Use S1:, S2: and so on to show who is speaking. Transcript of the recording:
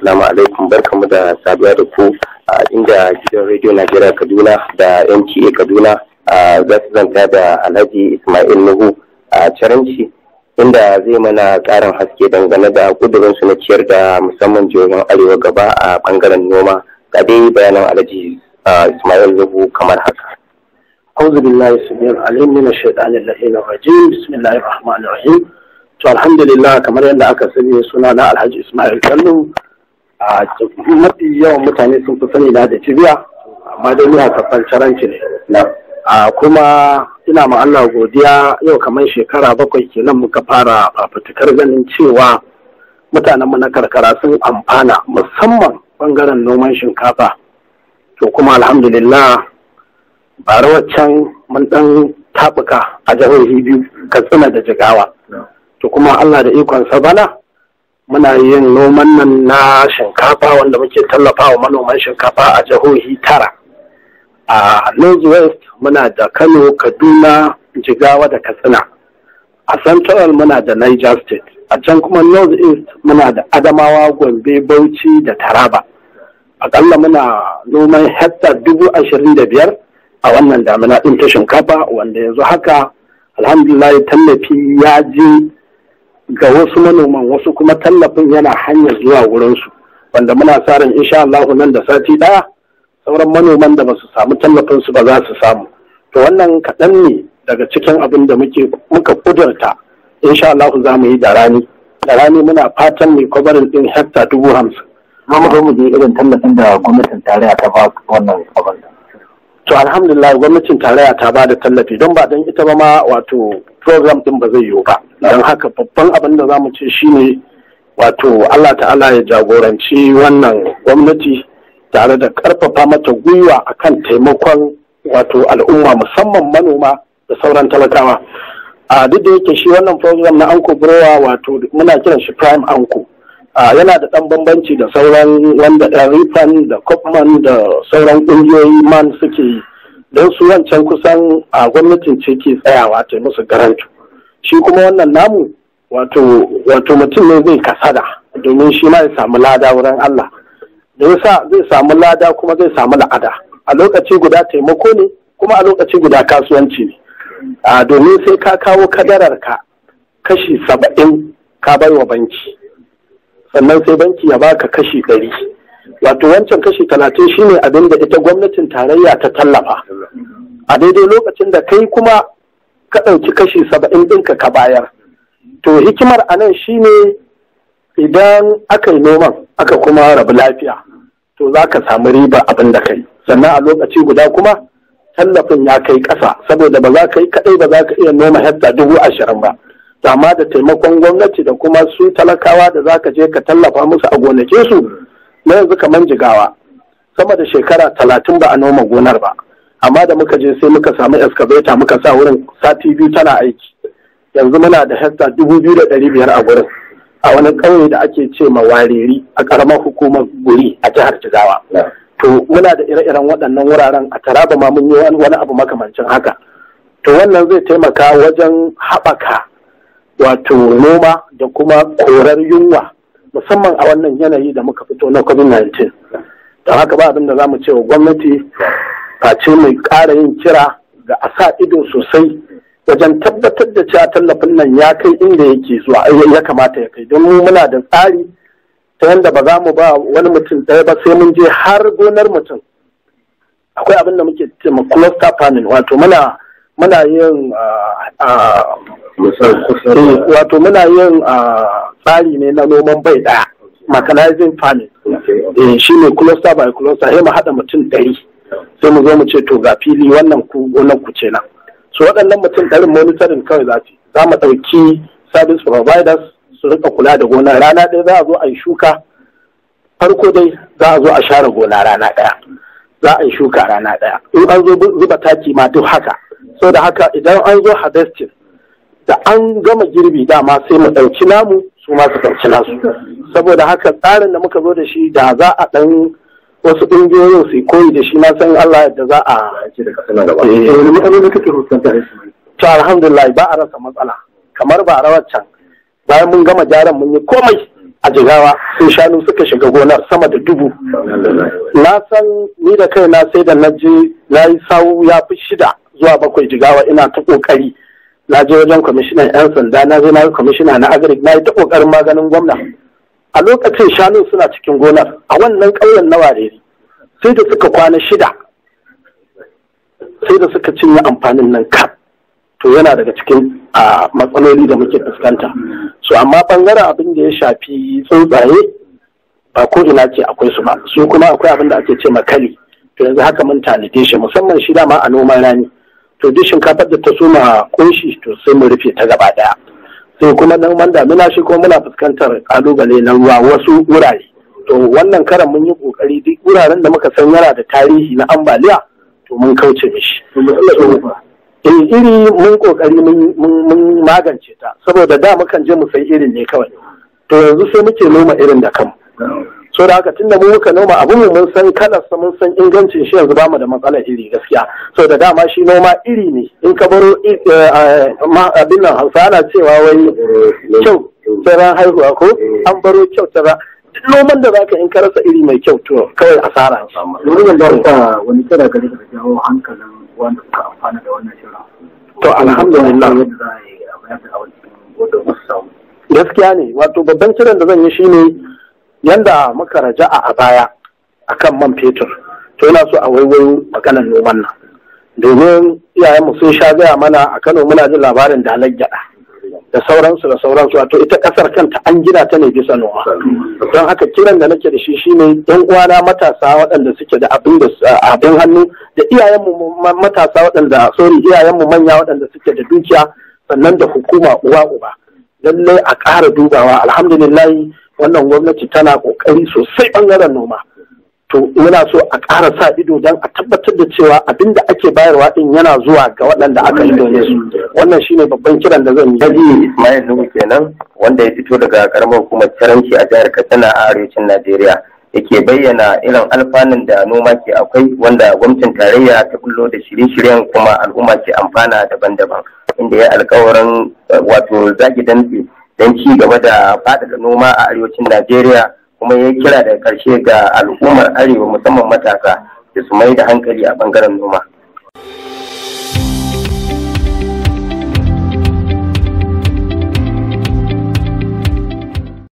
S1: assalamu alaikum barkamu da saduwa da ku a inda gidan rediyo najeriya kaduna da nta kaduna za su zanta da alhaji ismail nuhu a caranci inda zai mana karin haske dangane da kudurinsu na ciyar da musamman jihohin arewa gaba a bangaren noma ga dai bayanan alhaji ismail nuhu kamar haka
S2: أعوذ بالله السميع العليم من الشيطان اللعين الرجيم بسم الله الرحمن الرحيم to alhamdulillah kamar yadda aka sani suna na alhaji ismail kallo a mafi yawan mutane sun fi sani na da cibiya amma dai ni hasaffan caranci ne a kuma ina ma Allah godiya yau kamar shekara bakwai kenan muka fara fafutukar ganin cewa mutanenmu na karkara sun amfana musamman bangaren noman shinkafa to kuma alhamdulillah bara waccan mun dan tabuka a jihohi biyu katsina da jigawa to kuma Allah da ikonsa bana muna yin noman nan na shinkafa wanda muke tallafa wa manoman shinkafa a jihohi tara a north west muna da kano kaduna jigawa da katsina a central muna da niger state a can kuma north east muna da adamawa gombe bauchi da taraba akalla muna noman hektar dubu ashirin da biyar a wannan damina ɗin ta shinkafa wanda yanzu haka alhamdulillah tallafi ya je ga wasu manoman wasu kuma tallafin yana hanyar zuwa wurinsu wanda muna sa ran insha Allah nan da sati ɗaya sauran manoman da ba su samu tallafin su ba za su samu to wannan kaɗan ne daga cikin abin da muke muka kudurta insha Allah za mu yi da rani da rani muna fatan mai kwabarin ɗin hekta dubu hamsin.
S3: Ma mu zo mu je irin tallafin da gwamnatin tarayya ta ba wannan abin
S2: to alhamdulillah gwamnatin tarayya ta ba da tallafi don ba don ita ba ma wato program din ba zai yiwu ba don haka babban abin da za mu ce shine wato Allah ta'ala ya jagoranci wannan gwamnati tare da karfafa mata gwiwa akan taimakon wato al'umma musamman manoma da sauran talakawa a duk da yake shi wannan program na anko browa wato muna kiran shi prime anko yana da ɗan bambanci da sauran wanda rifan da kopman da sauran ƙungiyoyi man suke yi don su wancan kusan a gwamnatin ce ke tsayawa ta musu garantu shi kuma wannan namu wato wato mutum ne zai kasada domin shi ma ya samu lada wurin Allah da yasa zai samu lada kuma zai samu la'ada a lokaci guda taimako ne kuma a lokaci guda kasuwanci ne a domin sai ka kawo kadarar ka kashi saba'in ka bai wa banki sannan sai banki ya baka kashi ɗari wato wancan kashi talatin shine abin da ita gwamnatin tarayya ta tallafa a daidai lokacin da kai kuma ka ɗauki kashi saba'in ɗinka ka bayar to hikimar a nan shine idan aka yi noman aka kuma rabu lafiya to za ka samu riba abin da kai sannan a lokaci guda kuma tallafin ya kai ƙasa saboda ba za ka yi kaɗai ba za ka iya noma hekta dubu ashirin ba amma da taimakon gwamnati da kuma su talakawa da za ka je ka tallafa musu a gonakin su na yanzu kamar jigawa sama da shekara talatin ba a noma gonar ba amma da muka je sai muka samu excavator muka sa wurin sati biyu tana aiki yanzu muna da hekta dubu biyu da ɗari biyar a gurin a wani ƙauye da ake ce ma wareri a ƙaramar hukumar guri a jihar jigawa to muna da ire-iren waɗannan wuraren a taraba ma mun yi wani abu makamancin haka to wannan zai taimaka wajen haɓaka wato noma da kuma korar yunwa musamman a wannan yanayi da muka fito na covid-19 don haka ba abin da za mu ce wa gwamnati face mai ƙara yin kira ga a sa ido sosai wajen tabbatar da cewa tallafin nan ya kai inda yake zuwa ya kamata ya kai don mu muna da tsari ta yadda ba za mu ba wani mutum ɗaya ba sai mun je har gonar mutum akwai abin da muke ce ma cluster farming wato muna muna yin wato muna yin tsari ne na noman bai daya mechanizing farming shi ne cluster by cluster sai mu haɗa mutum ɗari sai mu zo mu ce to ga fili wannan ku gonan ku ce nan so waɗannan mutum ɗarin monitoring kawai za su za mu ɗauki service providers su rika kula da gona rana ɗaya za a zo a yi shuka farko dai za a zo a share gona rana ɗaya za a yi shuka rana ɗaya in an zo zuba taki ma duk haka so da haka idan an zo harvesting da an gama girbi dama sai mu ɗauki namu su ma su ɗauki nasu saboda haka tsarin da muka zo da shi da za a ɗan wasu ƙungiyoyin su koyi da shi na san Allah yadda za a to alhamdulillah ba a rasa matsala kamar ba a rawar can bayan mun gama gyaran mun yi komai a jigawa sai shanu suka shiga gonar sama da dubu na san ni da kaina sai da na je na yi sawu ya fi shida zuwa bakwai jigawa ina ta kokari na je wajen kwamishinan 'yan sanda na je na yi kwamishina na agric na yi ta kokarin maganin gwamna a lokacin shanu suna cikin gonar a wannan ƙauyen na wareri sai da suka kwana shida sai da suka cinye amfanin nan kaf to yana daga cikin a matsaloli da muke fuskanta so amma bangaren abin da ya shafi tsuntsaye ba ko ina ce akwai su ba su kuma akwai abin da ake ce makali to yanzu haka mun tanade shi musamman shi dama a noman rani to duk shinkafar da ta soma kunshi to sai mu rufe ta gaba daya sai kuma noman damina shi kuma muna fuskantar kalubale na ruwa wasu wurare to wannan karan mun yi kokari duk wuraren da muka san yana da tarihi na ambaliya to mun kauce mishi eh iri mun kokari mun magance ta saboda da mukan je mu sai irin ne kawai to yanzu sai muke noma irin da kanmu so da haka tunda mu muka noma abu mu mun san kalarsa mun san ingancin shi yanzu bamu da matsalar iri gaskiya so da dama shi noma iri ne in ka baro abin nan hausa ana cewa wai kyau tsara haihuwa ko an baro kyau tsara noman da zaka in ka rasa iri mai kyau to kawai asara ce.
S3: Wurin da ka wani kira gare ka jawo hankalin wanda suka amfana da wannan shirin.
S2: To alhamdulillah.
S3: Yadda za a yi a bayar da awon cikin wadda masu samu.
S2: Gaskiya ne wato babban kiran da zan yi shine yanda muka raja'a a baya akan man fetur to yana so a waiwayo maganar noman nan domin iyayenmu sun sha gaya mana a Kano muna jin labarin dalar gyada da sauransu da sauransu wato ita kasar kanta an gina ta ne bisa noma don haka kiran da nake da shi shine yan uwana matasa waɗanda suke da abin da abin hannu da iyayenmu matasa waɗanda sorry iyayenmu manya waɗanda suke da dukiya sannan da hukuma uwa uba lallai a ƙara dubawa alhamdulillah wannan gwamnati tana ƙoƙari sosai ɓangaren noma to muna so a ƙara sa ido don a tabbatar da cewa abin da ake bayarwa din yana zuwa ga waɗanda aka yi domin su wannan shine babban kiran da zan yi
S1: Haji Ismail Nuhu kenan wanda ya fito daga karamar hukumar Caranci a jihar Katsina a arewacin Najeriya yake bayyana irin alfanun da noma ke akwai wanda gwamnatin tarayya ta bullo da shirye-shiryen kuma al'umma ke amfana daban-daban inda ya alkawarin wato zaki dantse don ci gaba da faɗaɗa noma a arewacin Najeriya kuma ya kira daga ƙarshe ga al'ummar arewa musamman matasa da su mai da hankali a ɓangaren noma.